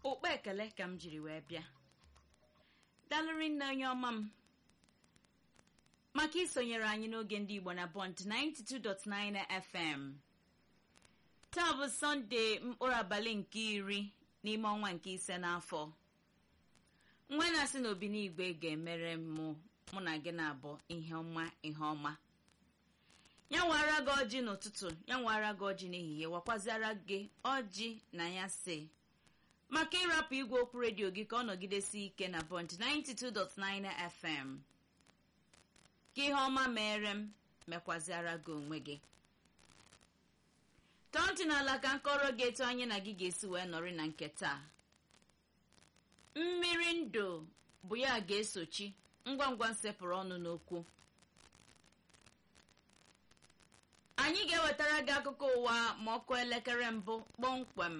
ụkpọ ekele ka m jiri wee bịa dalụrị nne onye ọma m maka isonyere anyị n'oge ndị igbo na bond 92.9 fm taa bụ sọnde mkpụrụ abalị nke iri n'ime ọnwa nke ise n'afọ nwa na-asị na obinigwe ga-emere mụ mụ na gị na-abụ ihe ọma ihe ọma ya nwara gị ọjị n'ụtụtụ ya nwara gị ọjị n'ehihie wakwaziara gị ọjị na ya si maka ịrapụ igwe okwu redio gị ka ọ nọgidesi ike na bond 92.9 fm ka ihe ọma mere m mekwaziara gị onwe gị tọọ ntị n'ala ka nkọrọ gị etu anyị na gị ga-esi wee nọrị na nke taa mmiri ndụ bụ ya ga-esochi ngwa ngwa nsepụrụ ọnụ n'okwu anyị ga-ewetara gị akụkọ ụwa ma ọkụ elekere mbụ kpọmkwem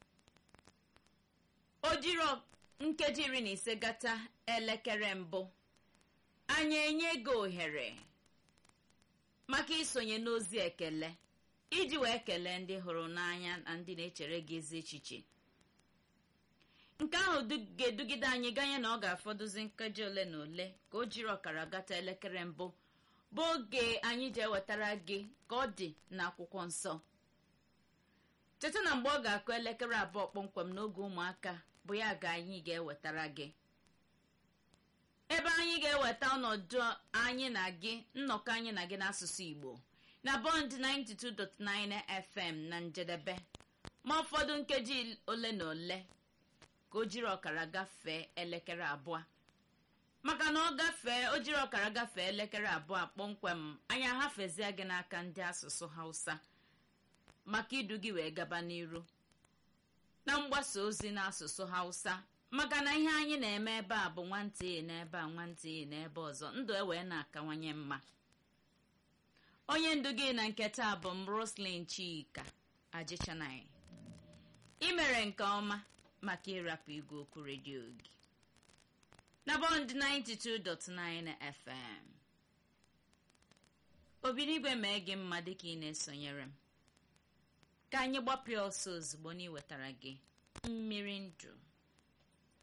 o jiri nkeji iri na ise gata elekere mbụ anyị enye gị ohere maka isonye n'ozi ekele iji wee kelee ndị hụrụ n'anya na ndị na-echere gị ezi echiche nke ahụ ga-edugide anyị ganye na ọ ga-afọdụzi nkeji ole na ole ka o jiri ọkara gata elekere mbụ bụ oge anyị ji ewetara gị ka ọ dị n'akwụkwọ nsọ cheta na mgbe ọ ga-akụ elekere abụọ kpọmkwem n'oge ụmụaka bụ ya ga anyị ga-ewetara gị ebe anyị ga-eweta ọnọdụ anyị na gị nnọkọ anyị na gị n'asụsụ igbo na bond 92.9 fm na njedebe ma ụfọdụ nkeji ole na ole ka o jiri ọkara gafee elekere abụọ maka na ọ gafee o jiri ọkara gafee elekere abụọ kpọmkwem anyị ahafezie gị n'aka ndị asụsụ hausa maka idu gị wee gaba n'iru na mgbasa ozi n'asụsụ hausa maka na ihe anyị na-eme ebe a bụ nwantị n'ebe a nwantị n'ebe ọzọ ndụ e wee na-akawanye mma onye ndu gị na nke taa bụ m roslin chika ajichanai ị mere nke ọma maka ịrapụ igwe okwu redio gị na bọnd 92.9 fm obinigwe mee gị mma dịka ị na-esonyere m ka anyị gbapụ ọsọ ozugbo na iwetara gị mmiri ndụ